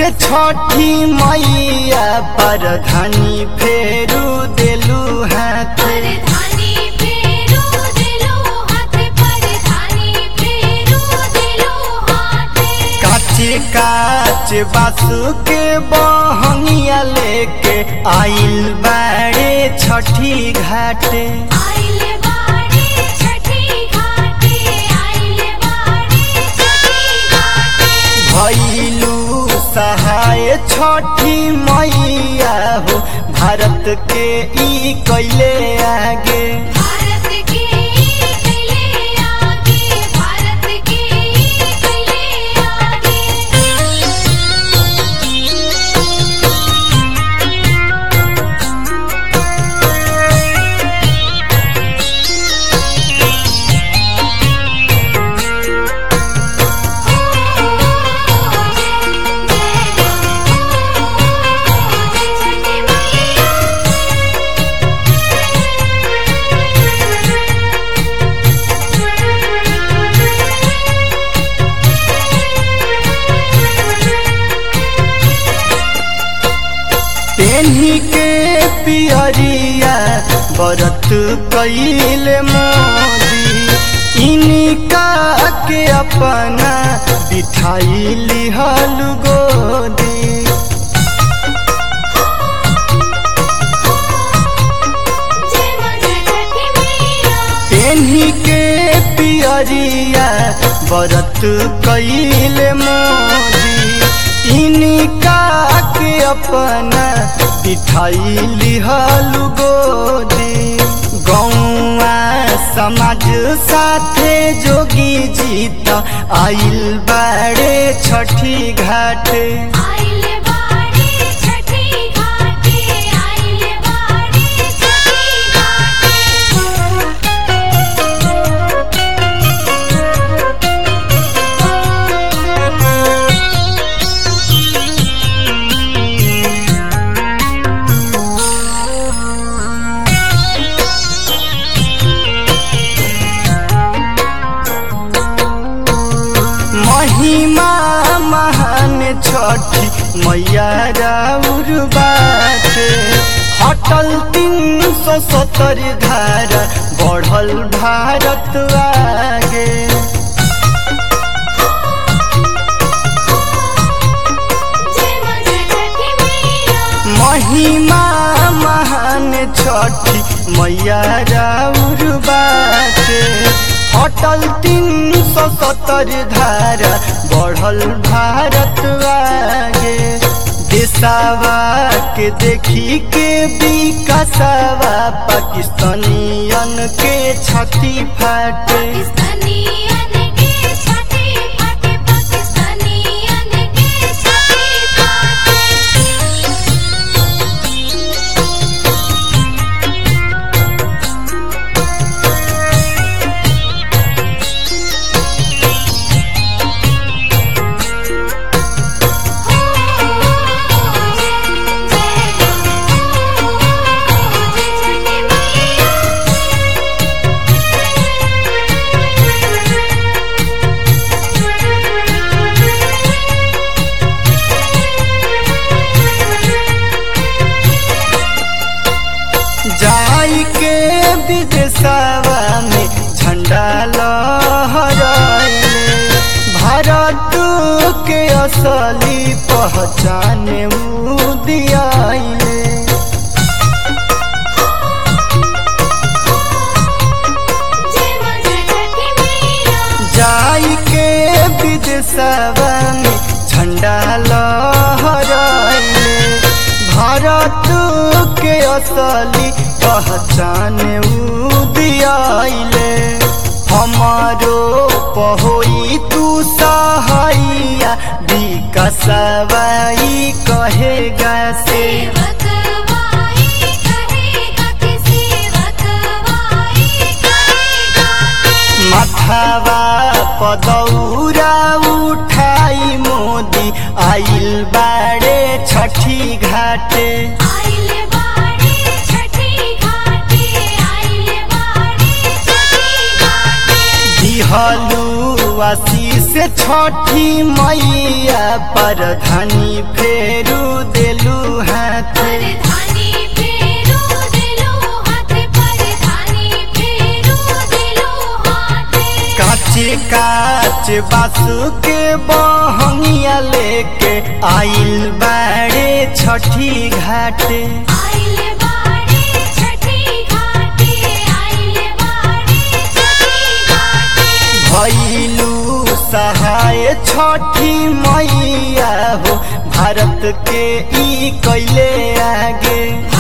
से छठी मैया पर धनी फेरू देलू हाथ परधानी फेरू दिलो हाथ परधानी फेरू दिलो हाथ काचे काच बासु के बहंगिया लेके आइल बाड़े छठी घाटे आइले बाड़े छठी घाटे आइले बाड़े छठी घाटे भैलू सहाय छठी मैया हो भारत के ई कैले आगे भारत के कैले आगे भारत के कैले आगे पेन्ही के पियरिया बरत कैल मोदी इनका के अपना बिठाई लिहल गोदी जय मां जय छठी मैया पेन्ही के पियरिया बरत कैल मोदी इनका के अपना बिठाई लिहल गोदी गौआ समाज साथे जोगी जीत आइल बाड़े छठी घाट आइले बाड़े छठी घाटे आइले बाड़े छठी महिमा महान छठी मैया राउर बाटे हटल तीन सौ सत्तर धारा बढ़ल भारत आगे जय मां जय छठी मैया महिमा महान छठी मैया राउर बाटे हटल तीन सौ सत्तर धारा बढ़ल भारत आगे देसावा के देखी के विकासवा पाकिस्तानियन के छाती फाटे पाकिस्तानियन के छठी फाटे पाकिस्तानियन के छठी फाटे जाई के विदेशवा में झंडा लहराइले भारत के असली पहचान ऊ दियाइले जय मां जय छठी मैया जाई के विदेशवा में झंडा लहराइले भारत के असली पहचान ऊ दियाइले हमारो पहोई तू सहाइया विकसवाई कहेगा से सेवक वाई कहेगा कि सेवक वाई कहेगा माथावा पदौरा उठाई मोदी आइल बाड़े छठी घाटे आइले बाड़े छठी घाटे आइले बाड़े छठी घाटे दिहलू आशीष से छठी मैया पर धनी फेरू देलू हाथ परधानी फेरू दिलो हाथ परधानी फेरू दिलो हाथ काचे काच बासु के बहंगिया लेके आइल बाड़े छठी घाटे आइल बाड़े छठी घाटे आइल बाड़े छठी घाटे भैलू सहाय छठी मैया हो भारत के ई कैले आगे